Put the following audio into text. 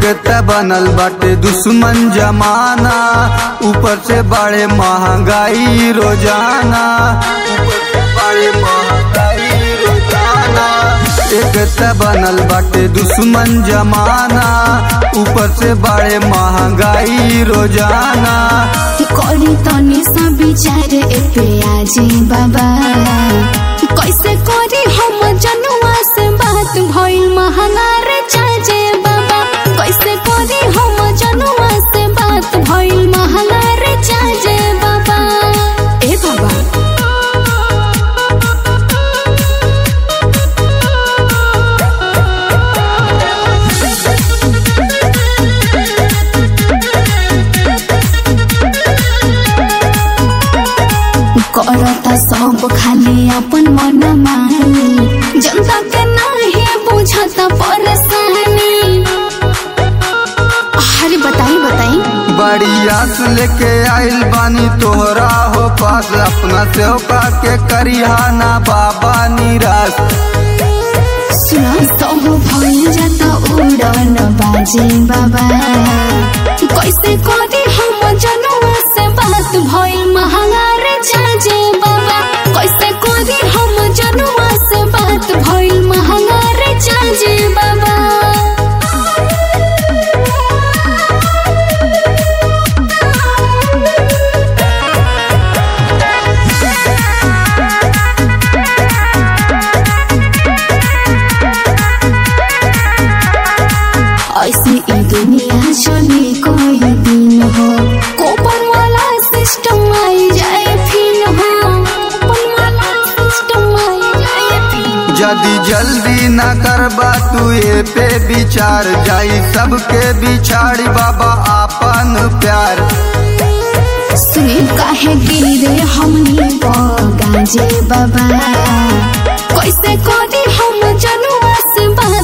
एकता बनल बाटे दुश्मन जमाना ऊपर से बड़े महंगाई रोजाना ऊपर से बड़े महंगाई रोजाना एकता बनल बाटे दुश्मन जमाना ऊपर से बड़े महंगाई रोजाना करी तनी सा विचार ए पे आजे बाबा कैसे करी हम जनुआ से बात भइल महंगा रे चाचे बाबा कैसे करी हम जनुआ से बात भइल महंगा रे चाचे बाबा ए बाबा करता सब खाली अपन मन मानी जनता के नाही बुझता परेशानी अरे बताई बताई बड़ी आस लेके आइल बानी तोहरा हो पास अपना सेवका के करिहा ना बाबा निराश सुना सब भइल जाता उड़न बाजे बाबा कैसे करी हम जनुआ से बात भइल महंगा रे छाजे बाबा कैसे करी हम जनुआ से बात भइल महंगा रे छाजे बाबा ऐसे ई दुनिया चले कोई दिन हो कोपन वाला सिस्टम आई जाए फिर हो कोपन वाला सिस्टम आई जाए फिर यदि जल्दी न करबा तू ये पे विचार जाई सबके बिछाड़ी बाबा आपन प्यार सुने काहे गिरे हमनी गाजे बाबा कैसे करी हम जनुआ से बात